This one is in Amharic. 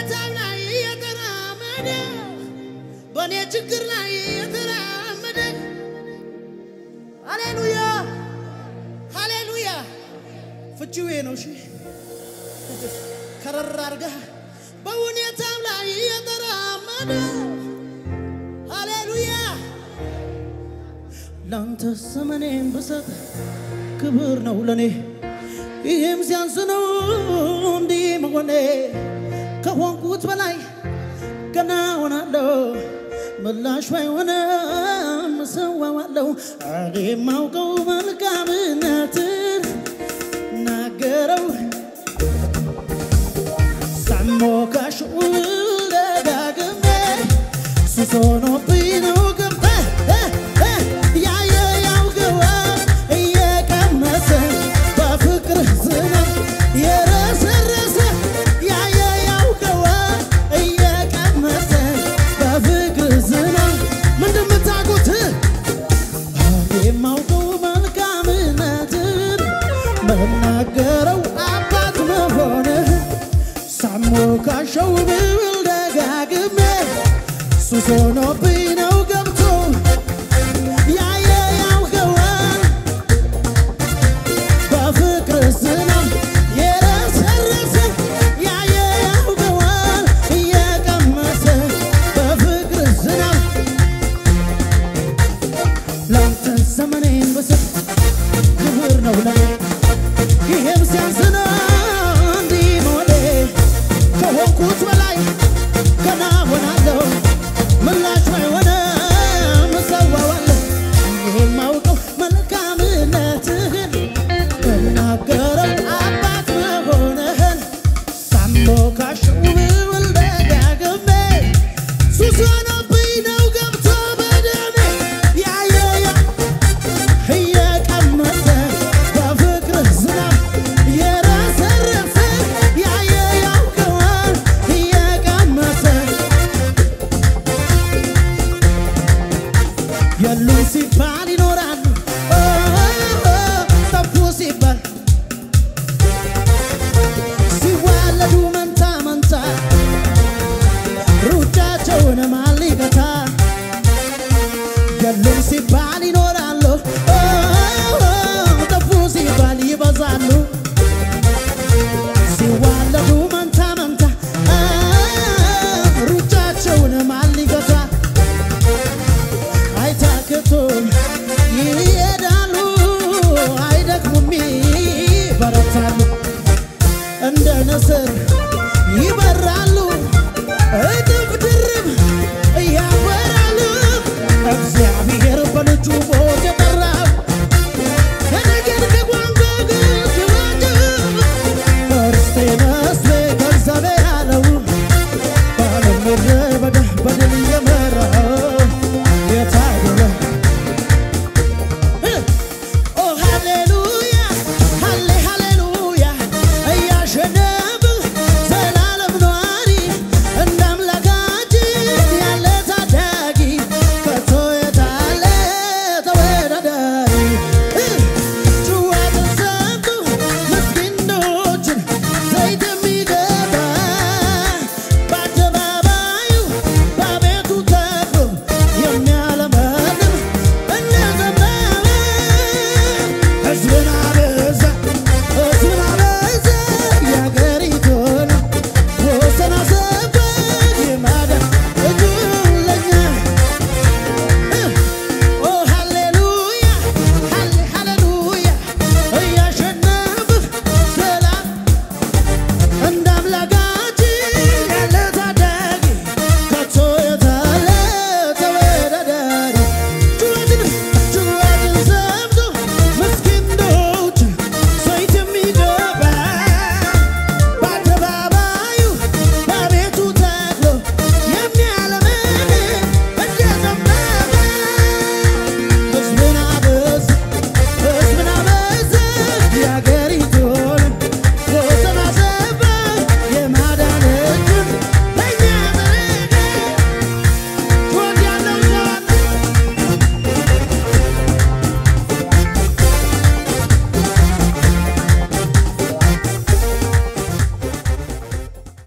በሁኔታው ላይ የተራመደ በእኔ ችግር ላይ የተራመደ ሃሌሉያ ሃሌሉያ ፍቺው ይሄ ነው። እሺ ከረር አድርገህ በሁኔታው ላይ የተራመደ ሃሌሉያ ላንተ ዘመኔን ብሰጥ ክብር ነው ለኔ ይህም ሲያንስ ነው እንዲህ መሆኔ ከሆንኩት በላይ ገና ሆናለሁ ምላሽ ባይሆንም እሰዋዋለሁ እኔ የማውቀው መልካምነትን ናገረው ሳሞካሽ ደጋግሜ ሱስ ሆኖብኝ ነው ገብተህ ያየ ያውገዋ እየቀመሰ በፍቅር ዝናብ የረሰረሰ ያየ ያውገዋ እየቀመሰ በፍቅር ዝናብ ምንድን ምታውቁት እኔ የማውቀው መልካምነትን መናገረው አባት መሆንህ ሳሞካሸው ብል ደጋግሜ ሱስ ሆኖብኝ